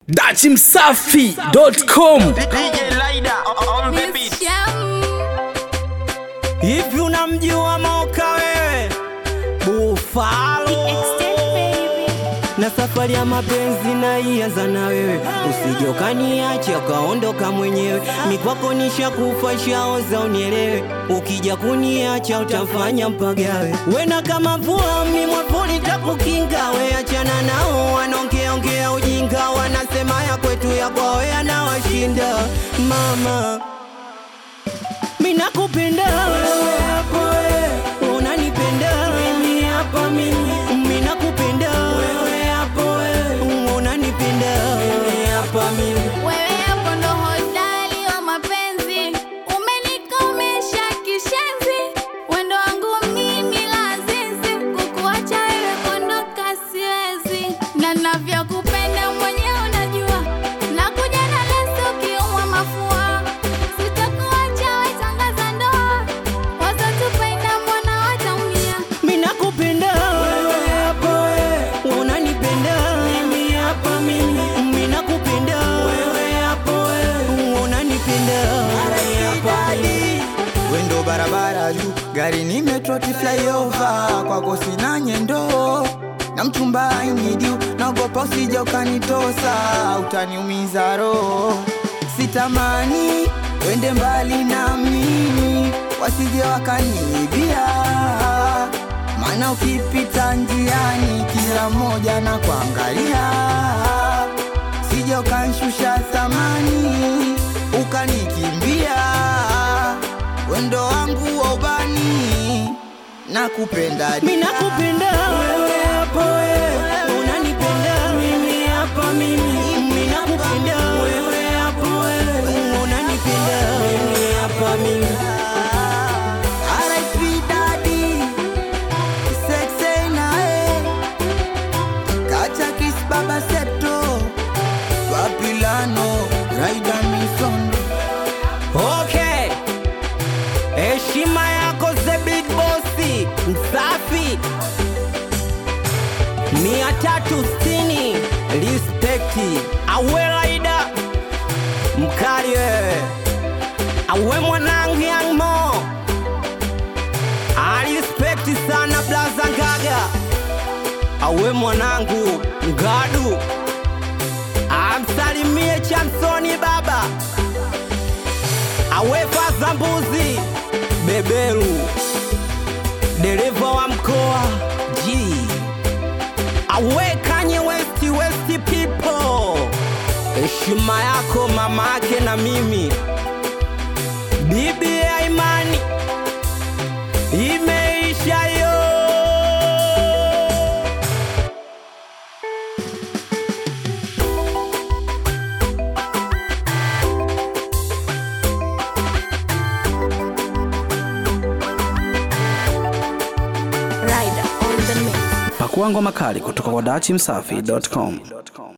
dachimsafi.com DJ Lida on the beat. Hivi unamjua Moka wewe? Bufalo na safari ya mapenzi naianza na wewe, usije ukaniacha ukaondoka mwenyewe. Mikwako nishakufa shaoza, unielewe. Ukija kuniacha utafanya mpagawe. Wena kama mvua mimwapoli takukinga, we achana nao wanaongeaongea ujinga, wanasema ya kwetu ya kwao yanawashinda mama Mina kupenda wewe hapo wewe, unanipenda mimi hapa mimi. Mina kupenda wewe hapo wewe, unanipenda mimi hapa mimi. Wewe hapo ndo hodari wa mapenzi, umenikomesha kishenzi, wendo wangu mimi lazizi, kukuacha wewe kuondoka siwezi, na navyokupenda mwenyewe unajua, nakuja na leso ukiumwa mafua, sitakuacha we tangaza ndoa, wasatupenda mbona wataumia Mina kupenda wewe hapo wewe, unanipenda mimi hapa mimi. Mina kupenda wewe hapo wewe, unanipenda mimi hapa mimi. wendo barabara juu gari nimetroti flyover kwako sina nyendo na mchumba ainidiu naogopa usija ukanitosa utaniumiza roho sitamani wende mbali na mimi wasije wakaniibia maana ukipita njiani kila mmoja na kuangalia sije ukanshusha thamani ukanikimbia wendo wangu wa ubani na kupenda Mina kupenda wewe hapo wewe, unanipenda mimi hapa mimi. Mina kupenda wewe hapo wewe, unanipenda mimi hapa mimi. RIP Daddy, Sexy nae, Kacha Kiss Baba Septo, Papilano, Raida Misondo. Okay, heshima yako the big bossi msafi mia tatu sitini respekti awelaida mkali wewe awe mwanangu Young Mo alispekti sana blaza ngaga awe mwanangu ngadu amsalimie chamsoni baba awefa za mbuzi beberu dereva wa mkoa G awekanye westi westi people heshima yako mamake na mimi bibi ya imani imeisha yo pakua ngoma kali kutoka kwa dachimsafi.com